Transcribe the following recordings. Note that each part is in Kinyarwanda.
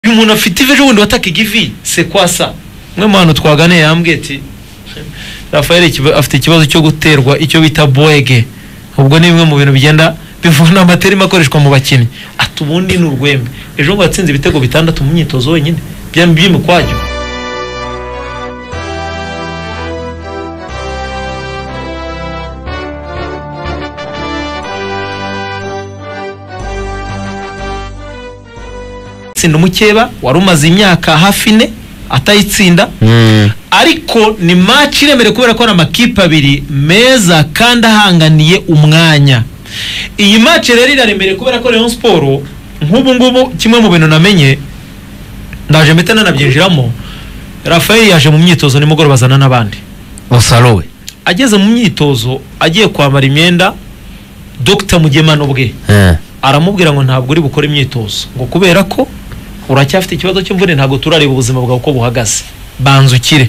umuntu afite ivi ejo bundi wataka igivi se kwa sa umwe mu bantu twaganiye yambwiye ati rafael ikiba- afite ikibazo cyo guterwa icyo bita boege ubwo ni bimwe mu bintu bigenda bivuna amaterima akoreshwa mu bakinnyi ati ubundi ni urwembe ejo ngo watsinze ibitego bitandatu mu myitozo wenyine byaba iby'imikwajyo tsinda umukeba wari umaze imyaka hafi ine atayitsinda ariko ni match iremereye kubera ko ari amakipe abiri meza kandi ahanganiye umwanya iyi match rero iraremereye kubera ko Rayon Sport nk'ubu ngubu kimwe mu bintu namenye ndaje mpita nanabyinjiramo Rafael yaje mu myitozo nimugoroba azana n'abandi osarowe ageze mu myitozo agiye kwambara imyenda Dr Mugemano bwe aramubwira ngo ntabwo uri bukore imyitozo ngo kubera ko uracyafite ikibazo cy'imvune ntabwo turareba ubuzima bwawe uko buhagaze banza ukire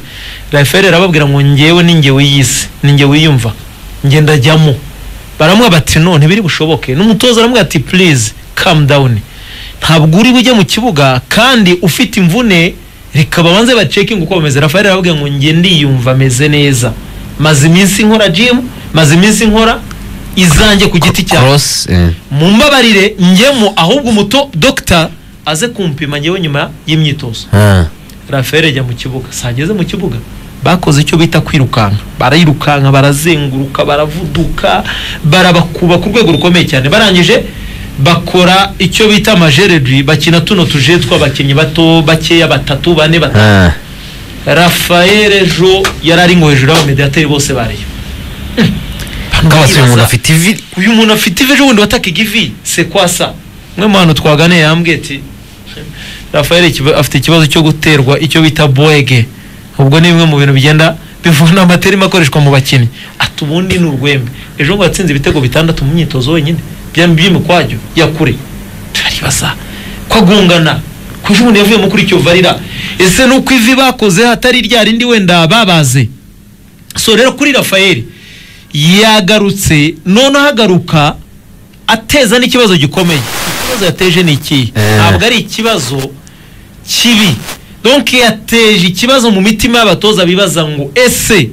rafere arababwira ngo ngewe ni ngewe y'isi ni ngewe yiyumva ngenda jyamo baramwe bati none biri bushoboke n'umutoza aramubwira ati please calm down ntabwo uri bujye mu kibuga kandi ufite imvune reka babanze bacekinge uko bameze rafere arababwira ngo nge ndiyumva ameze neza maze iminsi nkora gym maze iminsi nkora izanjye ku giti cyawe cross eh. mumbabarire njyemo ahubwo umuto dogita aze kumpima njyewe nyuma y'imyitozo Ah. rafael ajya mu kibuga sageze mu kibuga bakoze icyo bita kwirukanka barayirukanka barazenguruka baravuduka barabakuba ku rwego rukomeye cyane barangije bakora icyo bita amajeredwi bakina tuno tuje tw'abakinnyi bato bakeya batatu bane batanu Ah. rafael ejo yari ari ngo hejuru y'abamediateri bose bareba kabasuye umuntu Ndibaza- afite ivi uyu muntu afite ivi ejo bundi wataka igivi se kwa sa umwe mu bantu twaganiye yambwiye ati rafael ikiba- afite ikibazo cyo guterwa icyo bita boege ubwo ni bimwe mu bintu bigenda bivuna amaterima akoreshwa mu bakinnyi ati ubundi ni urwembe ejo ngo watsinze ibitego bitandatu mu myitozo wenyine byaba iby'imikwajyo ya kure turaribaza ko agungana ko ejo bundi yavuyemo kuri icyo varira ese ni uko ivi bakoze hatari rya rindi wenda babaze so rero kuri rafael yagarutse noneho agaruka ateza n'ikibazo gikomeye ikibazo yateje ni ikihe Eh. ntabwo ari ikibazo kibi donke yateje ikibazo mu mitima y'abatoza bibaza ngo ese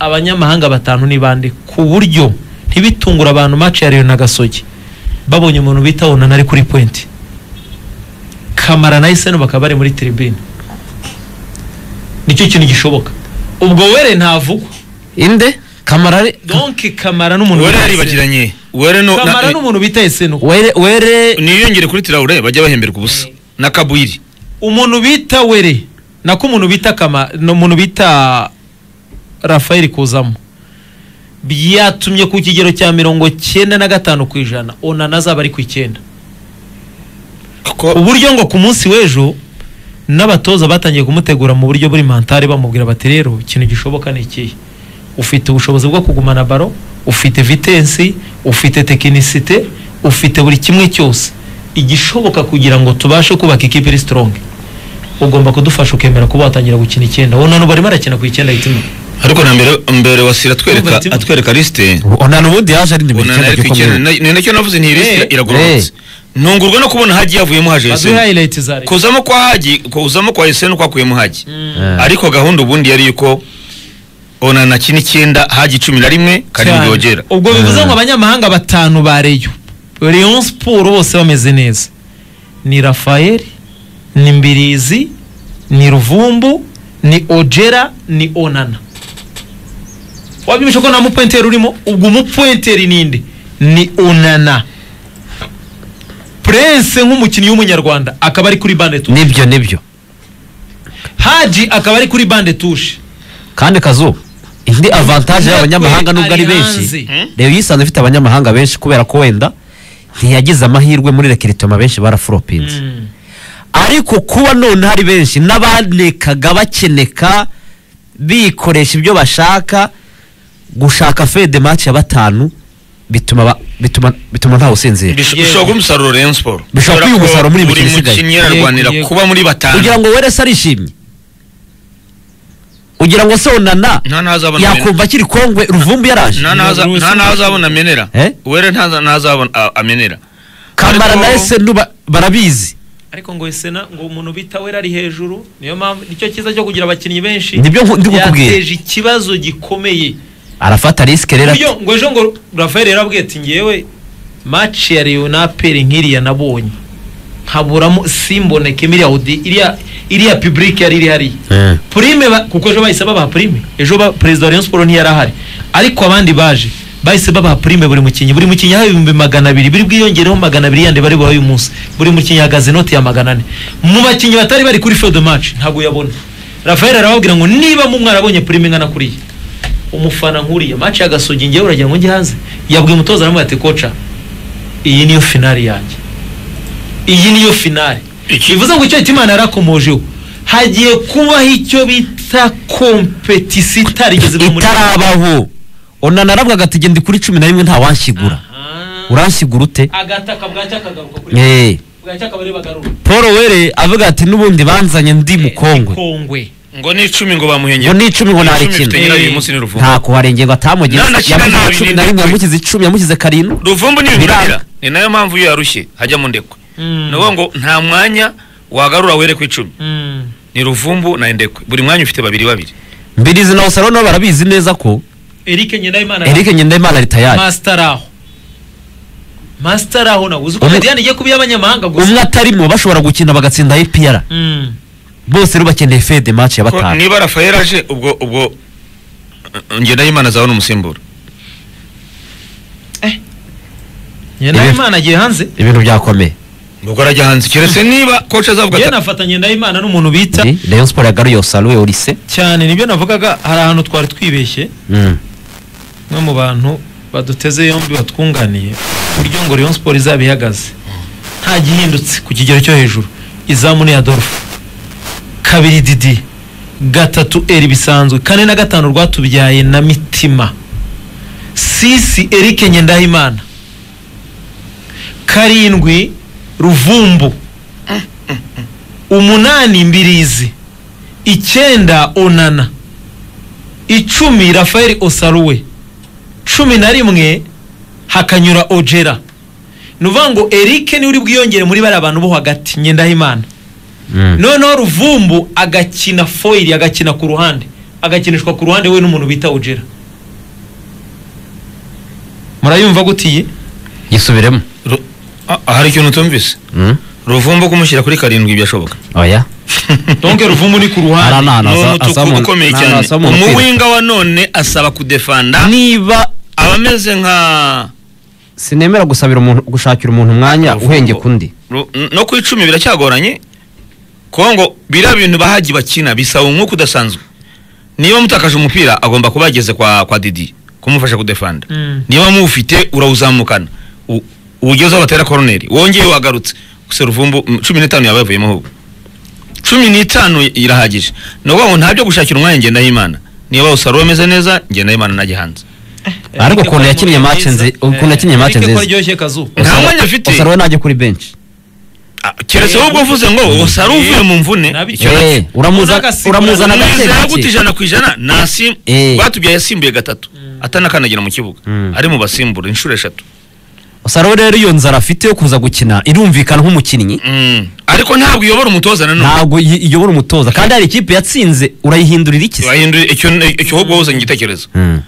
abanyamahanga batanu ni bande ku buryo ntibitungura abantu match ya Rayon na Gasogi babonye umuntu bita Onana ari kuri point Kamara na Iseno bakaba bari muri tribune nicyo kintu gishoboka ubwo were ntavugwa inde kamara ari donke Kamara n'umuntu wari bita Esseno. yaribagiranye wari no Kamara na- n'umuntu bita Iseno were were niyongere kuri tirawure bajya bahemberwa ubusa na kabwiri umuntu bita were nako umuntu bita kama ni umuntu bita rafael kuzamo byatumye ku kigero cya mirongo cyenda na gatanu ku ijana onana azaba ari ku icyenda uburyo ngo ku munsi w'ejo n'abatoza batangiye kumutegura mu buryo buri mantari bamubwira bati rero ikintu gishoboka ni ikihe ufite ubushobozi bwo kugumana baro ufite vitensi ufite tekinisite ufite buri kimwe cyose igishoboka kugira ngo tubashe kubaka ikipe iri strong ugomba kudufasha ukemera kuba watangira gukina icyenda onana ubu arimo arakina ku icyenda ahita imwe ariko na mbere mbere wasira atwereka Umva, atwereka lisite onana ubundi yaje ari nimero ubona icyenda ariko icyenda gikomeye ni nacyo navuze nti iyi lisite Eh, iragororotse ntungurwa no kubona hagiye havuyemo haje baduhe Yesenia. highlight za Rayon. kuzamo kwa haji kuzamo kwa Yesenia no kwakuyemo haji Ah. ariko gahunda ubundi yari yuko onana kina icyenda haji cumi na rimwe karindwi Cyane. yogera ubwo bivuze ngo abanyamahanga batanu ba reyo Rayon siporo bose bameze neza ni rafael ni mbirizi ni ruvumbu ni ojera ni onana wabyumvishe ko nta mupwenteri urimo ubwo umupwenteri ninde ni onana prince nk'umukinnyi w'umunyarwanda akaba ari kuri bande tushe nibyo nibyo haji akaba ari kuri bande tushe kandi kazuba indi avantage Natwe y'abanyamahanga nubwo ari ari benshi hanze. rero yisanze ifite abanyamahanga benshi kubera ko wenda ntiyagize amahirwe muri rekiritoma benshi barafuropinze ariko kuba none hari benshi n'abanekaga bakeneka bikoresha ibyo bashaka gushaka fede match ya batanu bituma ba- bituma bituma ntawe usinzira Bish- Yego. bishobora kuba umusaruro Rayon Sport Bishobora kuba umusaruro muri iyi buri mikino isigaye. mukinnyi yararwanira Yego, yego. kuba muri batanu kugira ngo werese arishimye ugira ngo se onana nta ntazabona yakumva akiri kongwe ruvumbu yaraje nta ntaza- Rusi- nta ntazabona amenera Eh? were nta ntaza- ntazabona a- amenera kamara Ariko- na ese nuba- barabizi ariko ngo sena ngo umuntu bita wera ari hejuru niyo mpamvu nicyo cyiza cyo kugira abakinnyi benshi Nibyo nku- ndi kukubwira. yateje ikibazo gikomeye arafata risike rero Iyo ngo ejo ngo Rafael yarabwiye ati ngewe match ya Real na APR nk'iriya nabonye nkaburamo simboneke iriya audi iriya iriya public yari iri hariya Eh. prime ba- kuko ejo bahise babaha prime ejo ba perezida wa Rayon Sports ntiyari ahari ariko abandi baje bahise babaha prime buri mukinnyi buri mukinnyi yahawe ibihumbi magana abiri biri bwiyongereho magana abiri yandi bari buhaye uyu munsi buri mukinnyi yahagaze inoti ya magana ane mu bakinnyi batari bari kuri field match ntabwo uyabona Rafael arababwira ngo niba mu mwarabonye prime ingana kuriya umufana nkuriya match y'agasogi ngewe uragira ngo njye hanze yabwiye umutoza aramubwira ati koca iyi niyo finali yanjye iyi niyo finali Iki- bivuze ngo icyo Imana yarakomojeho hagiye kubaho icyo bita kompetisi itarigeze iba muri- itarabaho onana aravuga ati "Jye ndi kuri cumi na rimwe ntawanshyigura Aha. uranshyigura ute agataka bwacya akagaruka kuri Eh, bwacya akaba ari bagarura paul were avuga ati n'ubundi banzanye ndi mukongwe kongwe ngo ni icumi ngo bamuhengera ngo n'icumi ngo mfite narekina nyirayo uyu munsi ni ruvumbu nta kuharengera ngo atamugeze Na- na kina yamugize nabi, cumi ni na rimwe ndekwe. yamugize icumi yamugize karindwi ruvumbu ni Biranga. ibiranga ni nayo mpamvu iyo yarushye hajyamo ndekwe Mm. ni ukuvuga ngo nta mwanya wagarura were ku icumi Mm. ni ruvumbu na ndekwe buri mwanya ufite babiri babiri mbirizi na osaro nabo barabizi neza ko Eric Ngendahimana eric ngendahimana ritayari master aho master aho nawe uzi ko Umu- Mediyani igiye kuba iy'abanyamahanga gusa umwe atarimo bashobora gukina bagatsinda ipr Mm. bose rero bakeneye fede match ya Ko batanu niba rafael aje ubwo ubwo ngendahimana azabona umusimbura ngendahimana agiye hanze ibintu byakomeye ubwo arajya hanze keretse niba koci azavuga njyewe ati nafata ngendahimana n'umuntu bita Ni rayon sport yagaruye osaro orise cyane nibyo navugaga hari ahantu twari twibeshye Mm. umwe mu bantu baduteze yombi batwunganiye uburyo ngo Rayon Sport izaba ihagaze nta gihindutse ku kigero cyo hejuru izamu ni Adolphe kabiri Didi gatatu Eri bisanzwe kane na gatanu rwatubyaye na Mitima sisi Eric Ngendahimana karindwi Ruvumbu umunani Mbirizi icyenda Onana icumi Rafael Osaruwe cumi na rimwe hakanyura Ojera ni ukuvuga ngo Eric niwe uri bwiyongere muri bariya bantu bo hagati Ngendahimana Mm. noneho Ruvumbu agakina foyiri agakina ku ruhande agakinishwa ku ruhande we n'umuntu bita Ojera murayumva gutiye gisubiremo "Ru- ah, hari ikintu utumvise Mm. ruvumbu kumushyira kuri karindwi byashoboka oya donke Ruvumbu ni ku Ara ruhande na- Ah, ni naza- umutuku azamu- ukomeye na- cyane nazamu- umuwinga wa none asaba kudefanda niba abameze nka sinemera gusabira umuntu gushakira umuntu umwanya Ruvumbu. uhengeka undi Ru- no ku icumi biracyagoranye kuko ngo biriya bintu bahagi bakina bisaba umwuka udasanzwe niba mutakaje umupira agomba kuba yageze kwa, kwa didi kumufasha kudefanda Mm. niba muwufite urawuzamukana U- uwugezeho batera koroneri wongeye wagarutse gusa ruvumbu mm, cumi n'itanu yaba yavuyemo ahubwo cumi n'itanu irahagije ni ukuvuga ngo nta byo gushakira umwanya ngendahimana niba usarura ameze neza ngendahimana najya hanze ariko ukuntu yakiniye match nzi- ukuntu yakiniye match Eric ko nziza. aryoshye kazu nta mwanya afite osaro we najya kuri benshi Ah, keretse ahubwo uvuze ngo usari uvuye mu mvune Nabi icyo cyane. Eh, uramuza- Uzagasigura uramuzana neza, gake Nizera gake. gute ijana ku ijana nasim Eh. rwatubyaye yasimbuye gatatu atanakandagira mu kibuga Mm. ari mu basimbura inshuro eshatu osaro we rero iyo nzara afite yo kuza gukina irumvikana nk'umukinnyi Mm. ariko ntabwo uyobora umutoza nanone ntabwo yi- iyobora umutoza kandi hari ikipe yatsinze urayihindurira iki se bahindura icyo icyo ahubwo wowe uzanye igitekerezo Mm.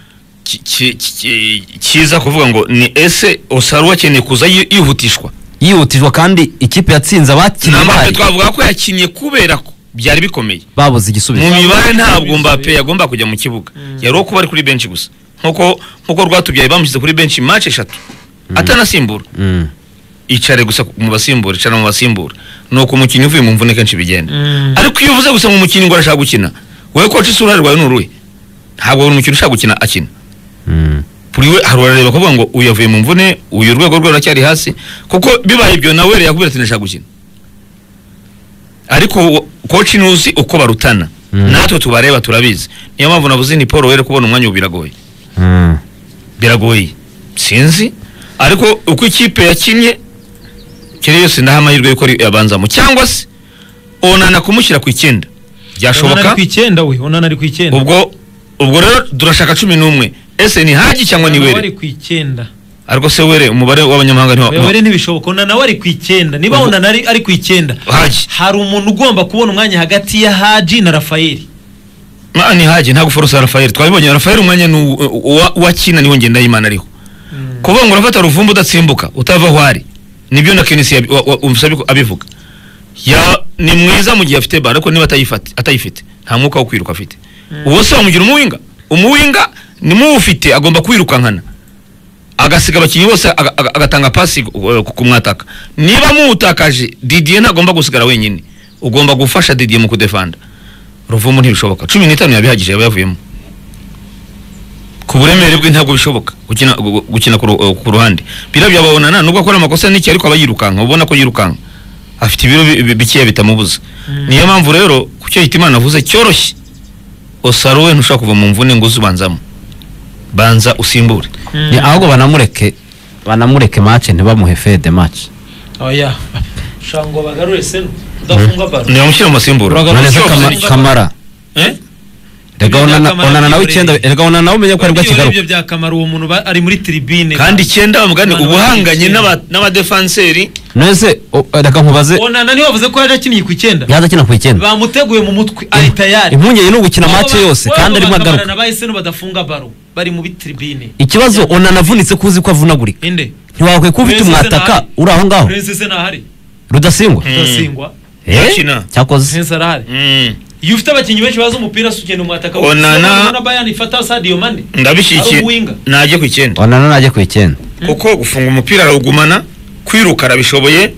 ki- ki- ki- kiza kuvuga ngo ni ese osaruwe akeneye kuza yi- yihutishwa yihutijwe kandi ikipe yatsinze abakinnyi nambape bahari twavuga ko yakiniye kubera ko byari bikomeye babuze mu igisubizo mibare ntabwo mbappe yagomba kujya mu kibuga yari uwo kuba ari kuri benshi gusa nkuko nkuko rwatubyaye bamushyize kuri benshi match eshatu atanasimbura Mm. icare gusa mu basimbura icara mu basimbura nuko umukinnyi uvuye mu mvune kenshi bigenda Mm. ariko iyo uvuze gusa mu mukinnyi ngo arashaka gukina wowe koci isura rwawe ni uruhe ntabwo buri mukinnyi ushaka gukina akina Mm. kuri we hari urareba kuvuga ngo uyu yavuye mu mvune uyu urwego rwe ruracyari hasi kuko bibaye ibyo nawe yakubwira ati ndashaka gukina ariko wo- koci ntuzi uko barutana Mm. natwe tubareba turabizi niyo mpamvu navuze ni paul were kubona umwanya ubu biragoye Mm. biragoye sinzi ariko uko ikipe yakinnye kiriya yose ndaha amahirwe yuko ari- yabanzamo cyangwa se onana kumushyira ku icyenda Onana ari byashoboka ku icyenda we onana ari ku icyenda ubwo ubwo rero turashaka cumi n'umwe ese ni haji cyangwa ni Nawe were ari ku icyenda ariko se were umubare w'abanyamahanga ni wa- webere ntibishoboka ona nawe ari ku icyenda niba Ubu- ona ari ari ku icyenda Haji. hari umuntu ugomba kubona umwanya hagati ya haji na rafayeli Ma, ni haje ntabwo forosa Rafael twabibonye Rafael umwanya ni uwa- uwa- uwakina niwo Ngendahimana ariho kuvuga ngo urafata ruvumbu udatsimbuka utava aho ari nibyo na Kenisi yabi- wa- wa- umusabye ko abivuga ya ni mwiza mu gihe afite bara ariko niba atayifate atayifite nta mwuka wo kwiruka afite uwo se wamugira umuwinga umuwinga ni mu ufite agomba kwirukankana agasiga abakinnyi bose aga- aga- agatanga pasi ku- ku mwataka niba muwutakaje Didier ntagomba gusigara wenyine ugomba gufasha Didier mu kudefanda ruvumu ntibishoboka cumi n'itanu yabihagije yaba yavuyemo ku buremere bwe ntabwo bishoboka gukina gu- gukina ku ru- ku ruhande birabyo ababonana nubwo akora amakosa n'iki ariko aba yirukanka ubona ko yirukanka afite ibiro bi- bi- bikeya bitamubuza niyo mpamvu rero ku cyo Hitimana avuze cyoroshye osaro we ntushobora kuva mu mvune ngo uze ubanzamo banza usimbure Ni ahubwo banamureke banamureke mace ntibamuhe fede mace oya ushobora ngo bagarure seno udafunga baro ntibamushyire mu masimbura Uragarutse none se yose Kama- ni- kamara Eh? rega Ibyo onana Kamara onana nawe byibereye. icyenda rega onana nawe umenye ko aribwo Ibyo akigaruka aribyo byakamara uwo muntu ba- ari muri tribune kandi icyenda mugani Abantu ubuhanganye bari n'aba- n'abadefanseri none se o- reka nkubaze onana niwe wavuze ko yaje akiniye ku icyenda yaza akina ku icyenda bamuteguye mu mutwe ari tayari impungenge ni ugukina mace yose kandi arimo agaruka nabaye seno badafunga baro bari mu bitribine ikibazo onana avunitse ko uzi ko avunagurika inde ntiwakwiye kuba ufite umwataka uri aho ngaho Prince se ntahari rudasingwa Mm. udasingwa Eh? Yakina. cyakoze Prince arahari Mm. iyo ufite abakinnyi benshi bazi umupira se ugenda umwataka Onana- na bayani fata sadio mane ndabishyigikiye Ari uwinga. najye ku icyenda onana najya ku icyenda kuko gufunga umupira arawugumana kwiruka arabishoboye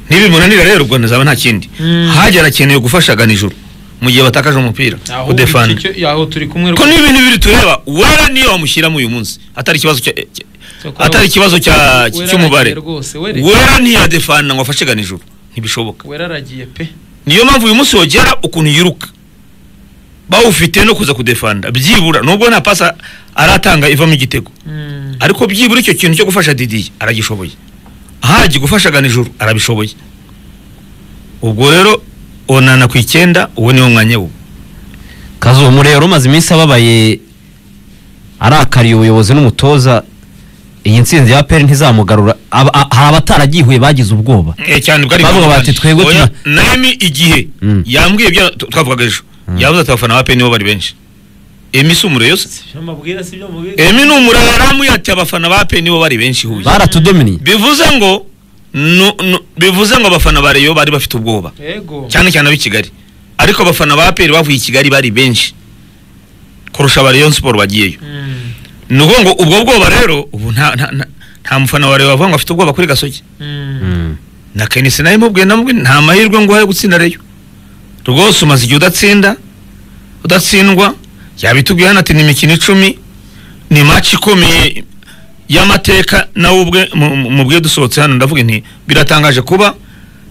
ntibimunanira rero ubwo ntazaba nta kindi Mm. hajya arakeneye gufashaga nijoro mu gihe batakaje umupira Ahubwo kudefanda iki cyo- aho turi kumwe ko ni ibintu biri tureba wera niyo wamushyiramo uyu munsi atari ikibazo cya cya- atari ikibazo cya- Wera cy'umubare aragiye rwose wera wera ntiyadefanda ngo afashe ga nijoro ntibishoboka wera aragiye pe niyo mpamvu uyu munsi wogera ukuntu yiruka bawufite no kuza kudefanda byibura nubwo nta pasa aratanga ivamo igitego Mm. ariko byibura icyo kintu cyo gufasha Didi aragishoboye ahajya gufasha ganijuru arabishoboye ubwo rero onana ku icyenda uwo niwo mwanya wo kazuba umurero umaze iminsi ababaye arakariye ubuyobozi n'umutoza iyi ntsinzi ya peri ntizamugarura Aba- a- hari abataragihuye bagize ubwoba Eh, cyane bwari Bavuga bati, twebwe Oya, tuna- nami igihe Mm. yambwiye ibyo tu- twavugaga ejo yavuze ati abafana ba pe nibo bari benshi emi si umureyose Sibyo mabwira sibyo mubwira emi ni umuraramu yati abafana ba pe nibo bari benshi huye baratudominiye bivuze ngo nu- nu- bivuze ngo abafana ba reyo bari bafite ubwoba yego cyane cyane ab'i Kigali ariko abafana ba APR bavuye i Kigali bari benshi kurusha aba Rayon Sport bagiyeyo Mm. ni ukuvuga ngo ubwo bwoba rero ubu nta nta nta- nta mufana wa Rayon wavuga ngo afite ubwoba kuri gasogi Mm. Mm. na Kenisi nawe mubwiye namubwiye nta mahirwe ngo uhaye gutsinda Rayon rwose umaze igihe udatsinda udatsindwa yabitubwiye hano ati ni imikino icumi ni match ikomeye y'amateka nawe ubwe mu- mu- mubwiye dusohotse hano ndavuga nti biratangaje kuba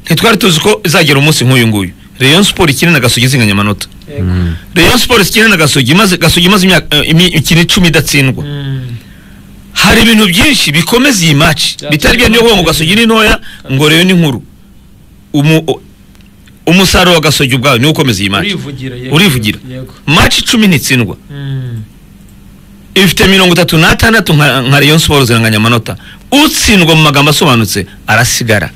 ntitwari tuzi ko izagera umunsi nk'uyu nguyu Rayon Sport ikina na Gasogi izinganya amanota Yego. Mm. Rayon Sports ikina na Gasogi maze Gasogi maze imyaka eh, imi- imikino icumi idatsindwa Mm. hari ibintu byinshi bikomeza iyi match Byatumye bitari bya niyo ngo Gasogi ni ntoya ngo Rayon ni nkuru Umu- o- umusaruro wa Gasogi ubwawe niwo ukomeza iyi match urivugira yego. Urivugira. yego match icumi ntitsindwa Mm. ifite mirongo itatu n'atandatu nka nka Rayon Sports ziranganya amanota utsindwa mu magambo asobanutse arasigara